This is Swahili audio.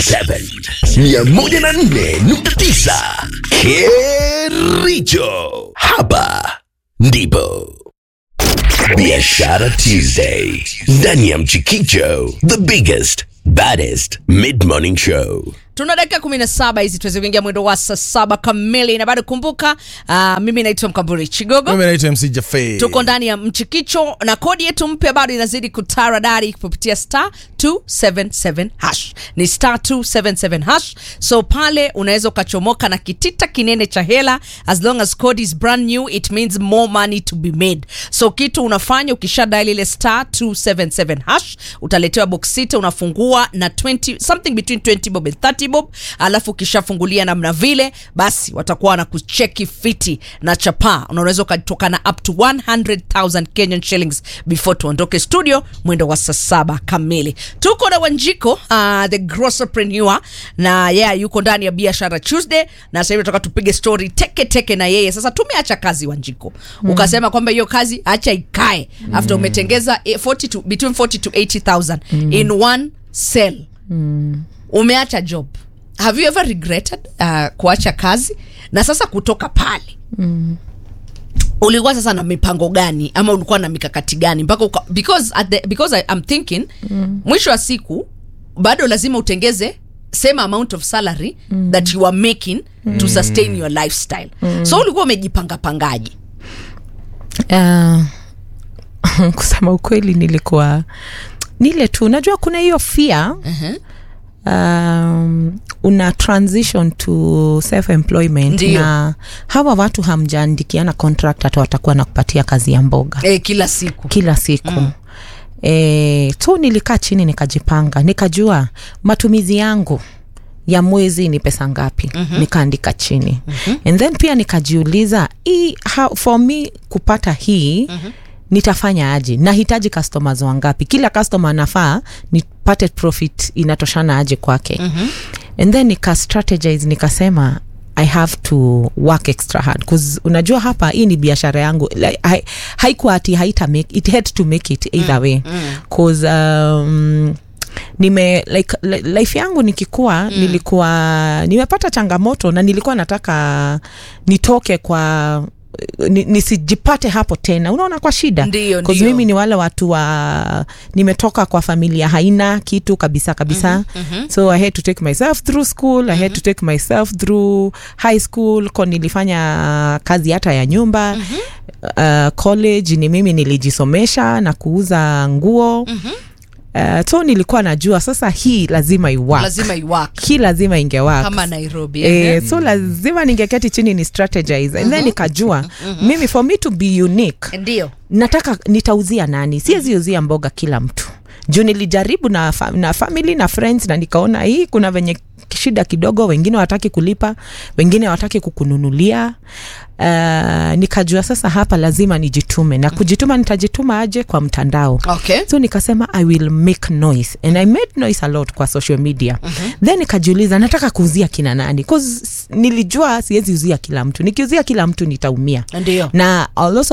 47 104.9 Kericho. Hapa ndipo Biashara Tuesday ndani ya Mchikicho, the biggest baddest mid-morning show. tuna dakika kumi na saba hizi tuweze kuingia mwendo wa saa saba kamili na bado kumbuka uh, mimi naitwa mkamburi chigogo mimi naitwa mc jafe tuko ndani ya mchikicho na kodi yetu mpya bado inazidi kutaradari kupitia star 277 hash ni star 277 hash so pale unaweza ukachomoka na kitita kinene cha hela as long as code is brand new it means more money to be made so kitu unafanya ukisha dial ile star 277 hash utaletewa box sita unafungua na 20 something between 20 bob and 30 bob alafu ukishafungulia namna vile basi watakuwa wanakucheki fiti na chapaa unaweza ukatoka na up to 100000 kenyan shillings before tuondoke studio mwendo wa saa saba kamili tuko na wanjiko uh, the grosserpreneur na yeye yeah, yuko ndani ya biashara tuesday na sasa hivi tunataka tupige story teke teke na yeye sasa tumeacha kazi wanjiko mm. ukasema kwamba hiyo kazi acha ikae mm. after umetengeza eh, 40 to, between 40 to 80000 mm. in one cell mm. umeacha job have you ever regretted uh, kuacha kazi na sasa kutoka pale mm. ulikuwa sasa na mipango gani ama ulikuwa na mikakati gani mpaka uka, because, at the, because I, I'm thinking mm. mwisho wa siku bado lazima utengeze same amount of salary mm. that you are making mm. to sustain your lifestyle mm. so ulikuwa umejipanga pangaji uh, kusema ukweli nilikuwa nile tu unajua kuna hiyo fear uh-huh. um, una transition to self employment Ndiyo. na hawa watu hamjaandikiana contract hata watakuwa na kupatia kazi ya mboga eh, kila siku kila siku mm. E, so nilikaa chini nikajipanga nikajua matumizi yangu ya mwezi ni pesa ngapi mm-hmm. nikaandika chini mm-hmm. and then pia nikajiuliza hii how, for me kupata hii mm-hmm nitafanya aje nahitaji customers wangapi kila customer anafaa nipate profit inatoshana aje kwake mm-hmm. and then nika strategize nikasema i have to work extra hard bcause unajua hapa hii ni biashara yangu like, hai, haikuwa ati haita make it had to make it either way bcause um, nime like li- life yangu nikikuwa mm. nilikuwa nimepata changamoto na nilikuwa nataka nitoke kwa ni- nisijipate hapo tena unaona kwa shida Ndiyo, 'Cause ndiyo. mimi ni wale watu wa nimetoka kwa familia haina kitu kabisa kabisa mm-hmm, so i had to take myself through school mm-hmm. i had to take myself through high school ko nilifanya kazi hata ya nyumba mm-hmm. uh, college ni mimi nilijisomesha na kuuza nguo mm-hmm. uh, so nilikuwa najua sasa hii lazima iwak lazima iwak hii lazima ingewak kama nairobi Eh, so lazima ningeketi chini ni strategize and then nikajua mimi for me to be unique ndio nataka nitauzia nani siwezi uzia mboga kila mtu juu nilijaribu na, fa- na family na friends na nikaona hii kuna venye shida kidogo wengine wataki kulipa wengine wataki kukununulia uh, nikajua sasa hapa lazima nijitume na kujituma nitajituma aje kwa mtandao okay so nikasema i will make noise and i made noise a lot kwa social media mm-hmm. then nikajiuliza nataka kuuzia kina nani cause nilijua siwezi uzia kila mtu nikiuzia kila mtu nitaumia ndio na I'll also